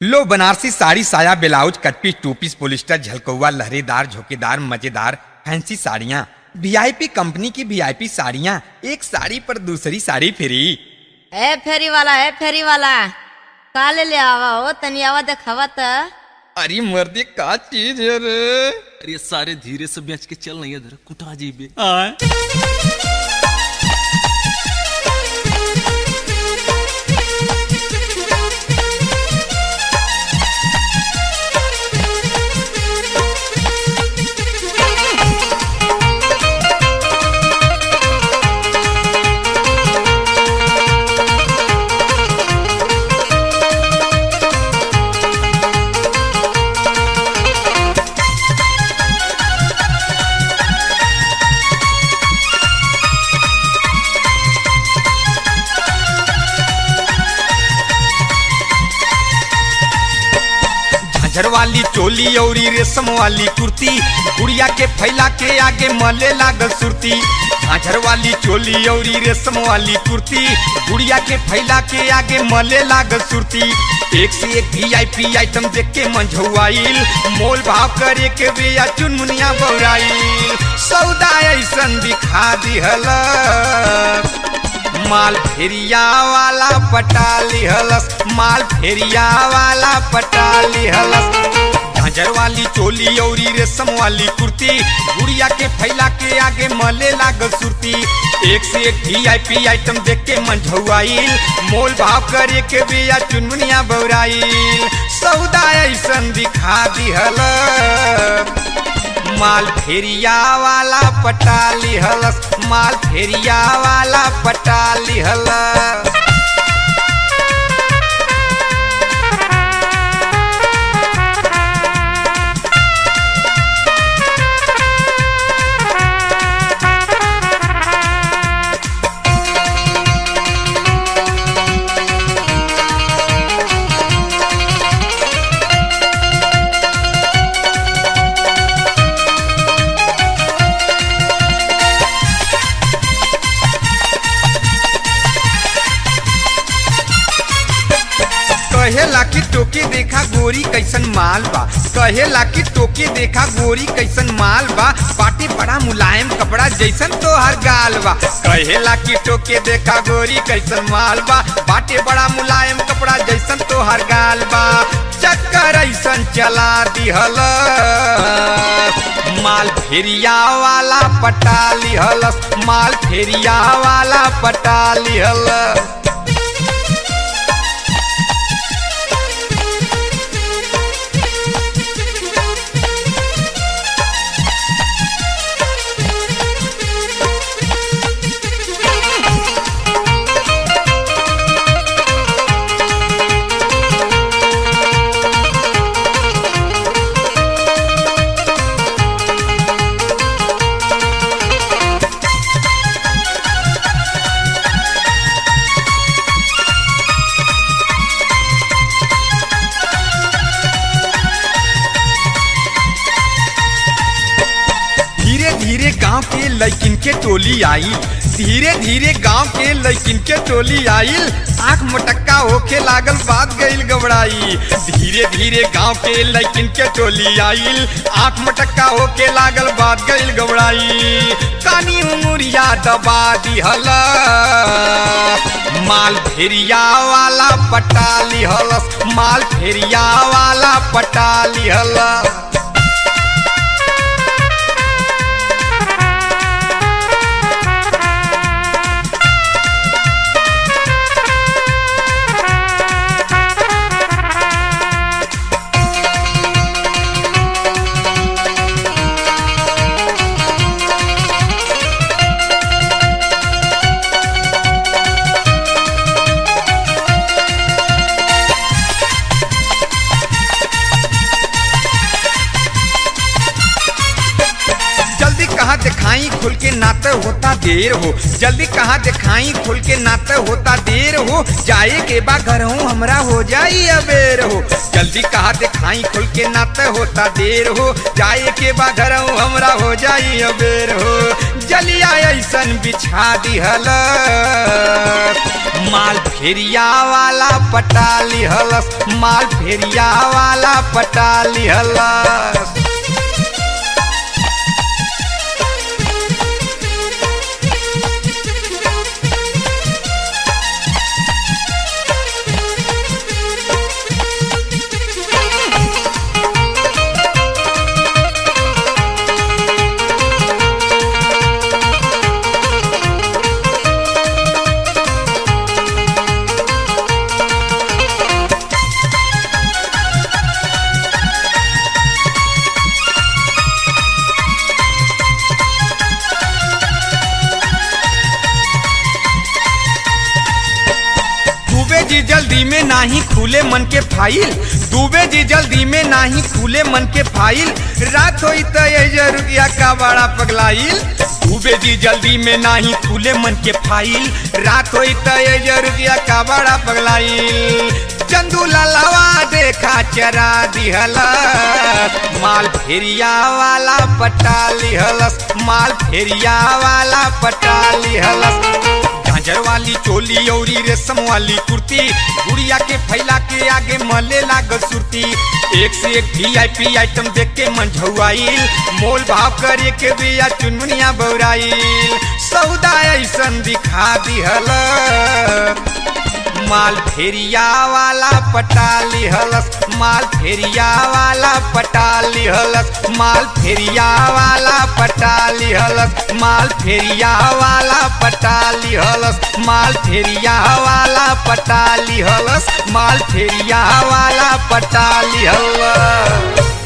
लो बनारसी साड़ी साया blouse cut piece two piece polyester झलकौआ लहरेदार झोकेदार मजेदार फैंसी साड़ियाँ वीआईपी कंपनी की वीआईपी साड़ियाँ एक साड़ी पर दूसरी साड़ी फ्री ए फेरी वाला ए फेरी वाला का ले ले आवा हो तनी आवा देखावा त अरे मर्दी का चीज है रे अरे सारे धीरे से बेच के चल नहीं इधर कुटा जीबे झांझर वाली चोली औरी रेशम वाली कुर्ती गुड़िया के फैला के आगे मले लागल सुरती झांझर वाली चोली औरी रेशम वाली कुर्ती गुड़िया के फैला के आगे मले लागल सुरती एक से एक वीआईपी आइटम देख के मंझुआइल मोल भाव करे के बिया चुनमुनिया बौराइल सौदा ऐसन दिखा दिहल माल फेरिया वाला पटा लिहलस माल फेरिया वाला पटा लिहलस झांझर वाली चोली औरी रेशम वाली कुर्ती गुड़िया के फैला के आगे मले लागल सुरती एक से एक वीआईपी आइटम देख के मंझुआइल मोल भाव करे के बिया चुनमुनिया बौराइल सौदा ऐसन दिखा दिहल माल फेरिया वाला पटा लिहलस माल फेरिया वाला पटा लिहलस कहेला कि टोके देखा गोरी कैसन माल बा कहेला कि टोके देखा गोरी कैसन माल बा बाटे बड़ा मुलायम कपड़ा जैसन तोहर गाल बा कहेला कि टोके देखा गोरी कैसन माल बा बाटे बड़ा मुलायम कपड़ा जैसन तोहर गाल बा चक्कर ऐसन चला दिहल माल फेरिया वाला पटा लिहलस माल फेरिया वाला पटा लिहलस धीरे धीरे गांव के लड़किन के टोली आई धीरे धीरे गांव के लड़किन के टोली आइल आंख मटक्का होके लागल बात गईल गबड़ाई धीरे धीरे गांव के लड़किन के टोली आइल आंख मटक्का होके लागल बात गईल गबड़ाई कानी उंगुरिया दबा दिहल माल फेरिया वाला पटा लिहलस माल फेरिया वाला पटा लिहलस जल्दी कहाँ दिखाई खुल के नाते होता देर हो जल्दी कहाँ दिखाई खुल के नाते होता देर हो जाए के बा घर हूँ हमरा हो जाई अबेर हो जल्दी जल्दी कहा दिखाई खुल के ना त होता देर हो जाए के बा घर हमरा हो जाई अबेर हो जलिया ऐसन बिछा दिहल माल फेरिया वाला पटा लिहलस माल फेरिया वाला पटा लिहलस दुबे जी जल्दी में नाही खुले मन के फाइल दुबे जी जल्दी में नाही खुले मन के फाइल रात होई त ये रुपया का बड़ा पगलाइल दुबे जी जल्दी में नाही खुले मन के फाइल रात होई त ये रुपया का बड़ा पगलाइल चंदू ललवा देखा चरा दिहलस माल फेरिया वाला पटा लिहलस माल फेरिया वाला पटा लिहलस झांझर वाली चोली औरी रेशम वाली कुर्ती गुड़िया के फैला के आगे मले लागल सुरती एक से एक वीआईपी आइटम देख के मन झुआईल मोल भाव करे के बिया चुनमुनिया बौराईल सौदा ऐसन दिखा दिहल माल फेरिया वाला पटा लिहलस माल फेरिया वाला पटा लिहलस माल फेरिया वाला पटा लिहलस माल फेरिया वाला पटा लिहलस माल फेरिया वाला पटा लिहलस माल फेरिया वाला पटा लिहलस